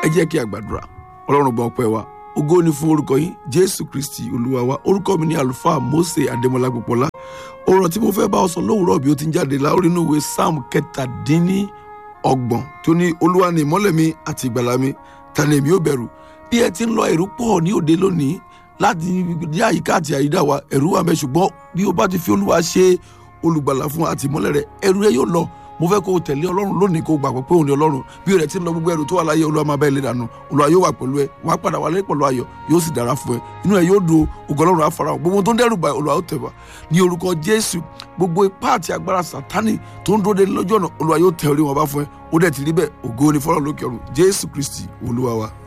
ẹ jẹ́ kí a gbàdúrà ọlọ́run gbọ́ ọpẹ́ wa ògo ni fún orúkọ yín jésù kristi olúwa wa orúkọ mi ni àlùfáà mose adémọlá gbọpọlá ọ̀rọ̀ tí mo fẹ́ bá ọ sọ lówùúrọ̀ bí ó ti ń jáde láórí inú ìwé psalm kẹtàdínní ọgbọ̀n tó ní olúwa ni ìmọ́lẹ̀ mi àti ìgbàlà mi ta ni èmi ò bẹ̀rù bí ẹ ti ń lọ ẹ̀rù pọ̀ ní òde lónìí láti ní àyíká àti àyídà wa ẹ̀rù wà mẹ́ ṣùgbọ́n bí o bá ti fi olúwa ṣe olùgbàlà fún àti ìmọ́lẹ̀ rẹ ẹ̀rù rẹ yóò lọ mo fẹ́ kó o tẹ̀lé ọlọ́run lónìí kó o gbàgbọ́ pé òun ni ọlọ́run bí rẹ̀ ti ń lọ gbogbo ẹrù tó wà láyé olúwa máa bá ilé dànù olúwa yóò wà pẹ̀lú ẹ wàá padà wálé pẹ̀lú ayọ̀ yóò sì dára fún ẹ inú ẹ yóò dùn ògo ọlọ́run àfarahàn gbogbo tó ń dẹ́rù bá olúwa ó tẹ̀wá ní orúkọ jésù gbogbo ipá àti agbára sátánì tó ń dúró de lọ́jọ́ náà olúwa yóò tẹ̀ orí wọn bá fún ẹ ó dẹ̀ ti rí bẹ́ẹ̀ ògo ni fọlọ́ lókè ọ̀run jésù kristi olúwa wa